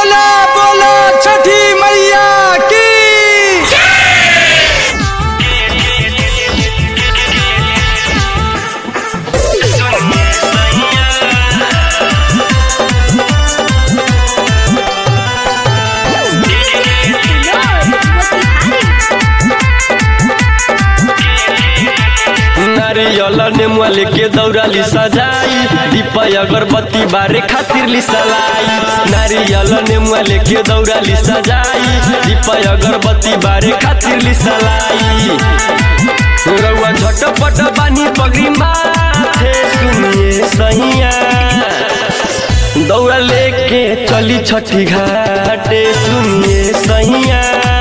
बोला बोला छठी मैया की नारियल नेमुआ लेके दौड़ाली सजाई दीपा अगरबत्ती बारे खातिर ली सलाई नारियल नेमुआ लेके दौड़ाली सजाई दीपा अगरबत्ती बारे खातिर ली सलाई रउआ झटपट बानी पगड़ी माथे सुनिए सैया दौड़ा लेके चली छठी घाटे सुनिए सैया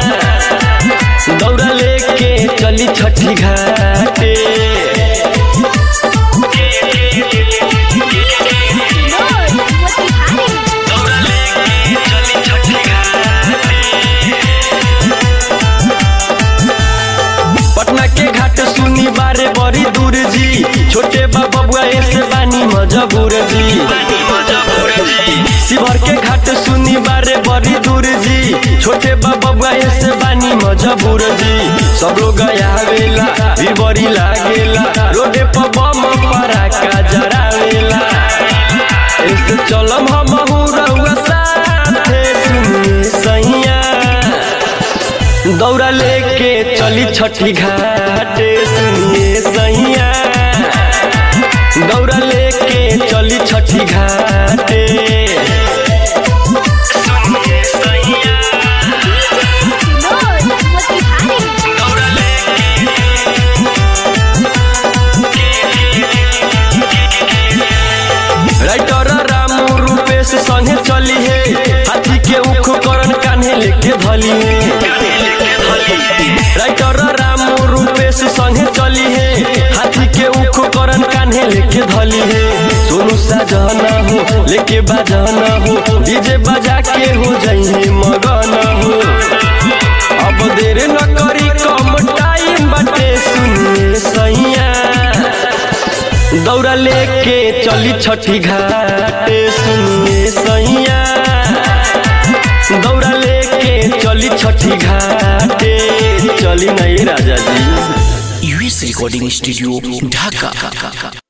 दौड़ा लेके चली छठी घाटे दौड़ा लेके चली छठी पटना के घाट सुनी बारे बड़ी दूर जी छोटे बबुआ ऐसे बानी मजबूर जी शिवर के घाट सुनी बारे बड़ी दूर जी छोटे बबुआ ऐसे बानी मजबूर जी सब लोग आवेला भी बड़ी लागेला रोडे पर बम पराका जरावेला ऐसे चलम हम रउआ साथे सुनिए सैया दौड़ा लेके चली छठी घाटे सुनिए सैया दौड़ा लेके चली छठी घाटे सुनिए सैया दौड़ा राइटर रामू रूपेश संगे चली है हाथी के उख करन कान्हे लेके धली है राइटर रामू रूपेश संगे चली है हाथी के उख करन कान्हे लेके धली है सोनू साजना हो लेके बाजना हो डीजे बजा के हो जाइए मगन हो अब देर न करी कम टाइम बाटे सुनिए सैया दौड़ा लेके चली छठी घाटे सुनिए सैया दौड़ा लेके चली छठी घाटे चली नहीं राजा जी यूएस रिकॉर्डिंग स्टूडियो ढाका